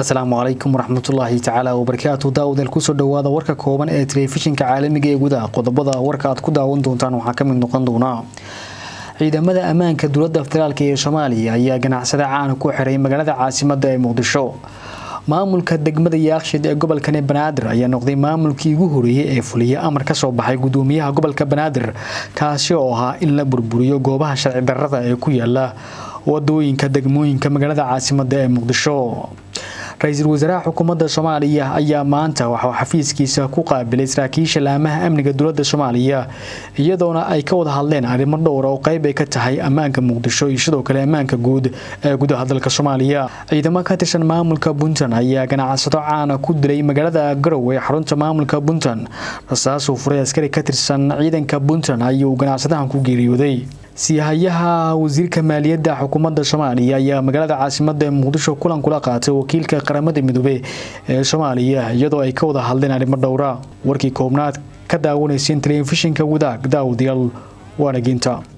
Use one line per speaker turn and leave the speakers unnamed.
asalaamu calaykum waraxmatullaahi tacaala wabarakaatu daawadael kusoo dhawaada warka kooban ee telefishinka caalamiga ee gudaha qodobada warka aad ku daawan doontaan waxaa kamid noqon doona ciidamada ammaanka dowladda federaalk ee soomaaliya ayaa ganacsada caana ku xiray magaalada caasimada ee muqdisho maamulka degmada yaakshid ee gobolkani banaadir ayaa noqday maamulkii ugu horeeyey ee fuliya amar kasoo baxay gudoomiyaha gobolka banaadir kaasi oo ahaa in la burburiyo goobaha sharci darrada ee ku yaala wadooyinka degmooyinka magaalada caasimada ee muqdisho ra-iisul wasaaraha xukuumadda soomaaliya ayaa maanta waxuu xafiiskiisa ku qaabilay saraakiisha laamaha amniga dowladda soomaaliya iyadoona ay ka wada hadleen arrimo dhowra oo qeyb ay ka tahay ammaanka muqdisho iyo sidoo kale ammaanka guud ee gudaha dalka soomaaliya ciidamo ka tirsan maamulka puntland ayaa ganacsado caana ku dilay magaalada garow ee xarunta maamulka puntland rasaasuu furay askari ka tirsan ciidanka puntland ayuu ganacsadahan ku geeriyooday siihayaha wasiirka maaliyadda xukuumadda soomaaliya ayaa magaalada caasimada muqdisho kulan kula qaatay wakiilka qaramada midoobe ee soomaaliya iyadoo ay ka wada hadleen arrimo dhowra warkii koobnaad ka daawanayseen telefishinka wadaag daawadayaal waanaginta